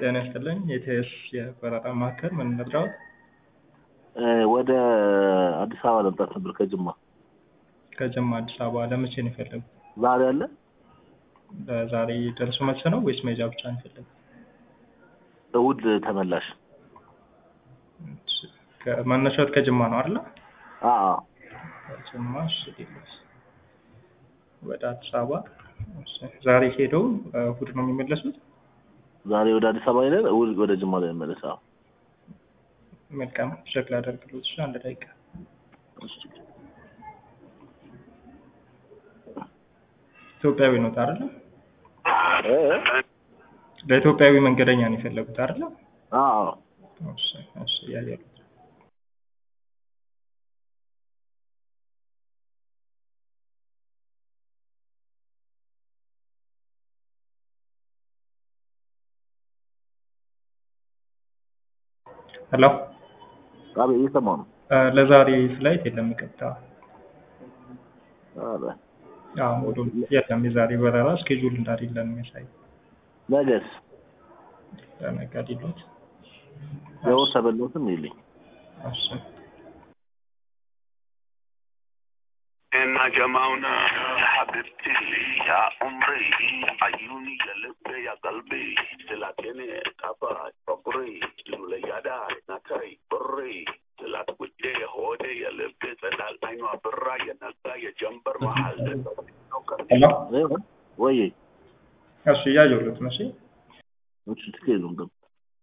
ጤና ይስጥልኝ የኢቲኤስ የበረራ ማዕከል ምን እንርዳዎት? ወደ አዲስ አበባ ለመምጣት ነበር ከጅማ። ከጅማ አዲስ አበባ ለመቼ ነው የፈለጉት? ዛሬ አለ? ለዛሬ ደርሶ መልስ ነው ወይስ መሄጃ ብቻ ነው የፈለጉት? እሑድ ተመላሽ። መነሻዎት ከጅማ ነው አይደለ? አዎ ከጅማ እሺ ዲሎስ ወደ አዲስ አበባ እሺ። ዛሬ ሄደው እሑድ ነው የሚመለሱት? ዛሬ ወደ አዲስ አበባ ሄደን እሑድ ወደ ጅማ ላይ መመለስ። አዎ መልካም ቼክ ላደርግልዎት። እሺ አንድ ደቂቃ ኢትዮጵያዊ ነው አይደለ? እ ለኢትዮጵያዊ መንገደኛ ነው የፈለጉት አይደለ? አዎ እሺ እሺ ያየሉት ሄሎ አቤት እየሰማሁ ነው። ለዛሬ ፍላይት የለም ይቅርታ። ኧረ አዎ ወደ የለም የዛሬ በረራ ስኬጁል እንዳሌለ ነው የሚያሳይ። ነገስ ለነገ ዲሎት የወር ተበሎትም የለኝ እሺ እና ጀማውና ሀቢብቲ ያ ኡምሪ አዩኒ የልቤ ያ ቀልቢ ስላቴኔ ጣፋጭ ፍቅሪ ሉለያዳ ናታይ ብሪ ስላት ጉዴ ሆዴ የልቤ ጸዳል አይኗ ብራ የነጋ የጀንበር መሀል ሄሎ ወይ እሺ እያየሁት ነው። እሺ እሺ ትክክል ነው።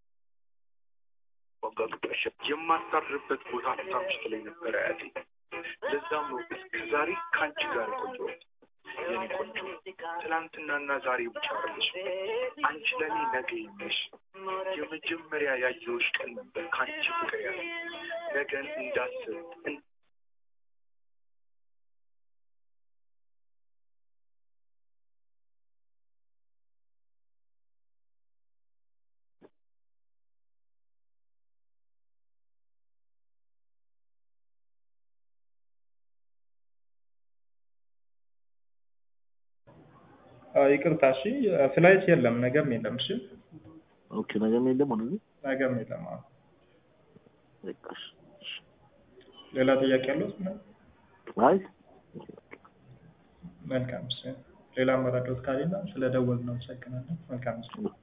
የማታርፍበት ቦታ ታምሽት ላይ ነበረ አያቴ። ለዛም ነው እስከ ዛሬ ከአንቺ ጋር የቆየሁት። የኔ ቆንጆ ትናንትናና ዛሬ ብቻ አይደለሽ፣ አንቺ ለእኔ ነገ ነሽ። የመጀመሪያ ያየሁሽ ቀን ነበር ከአንቺ ፍቅር ያለ ነገን እንዳስብ ይቅርታ እሺ ፍላይት የለም ነገም የለም። እሺ ኦኬ ነገም የለም ወደዚህ ነገም የለም። አዎ በቃ እሺ፣ እሺ። ሌላ ጥያቄ ያለው? አይ መልካም እሺ። ሌላ መረዳት ካሌለ ስለ ደወልን ነው። አመሰግናለሁ። መልካም እሺ።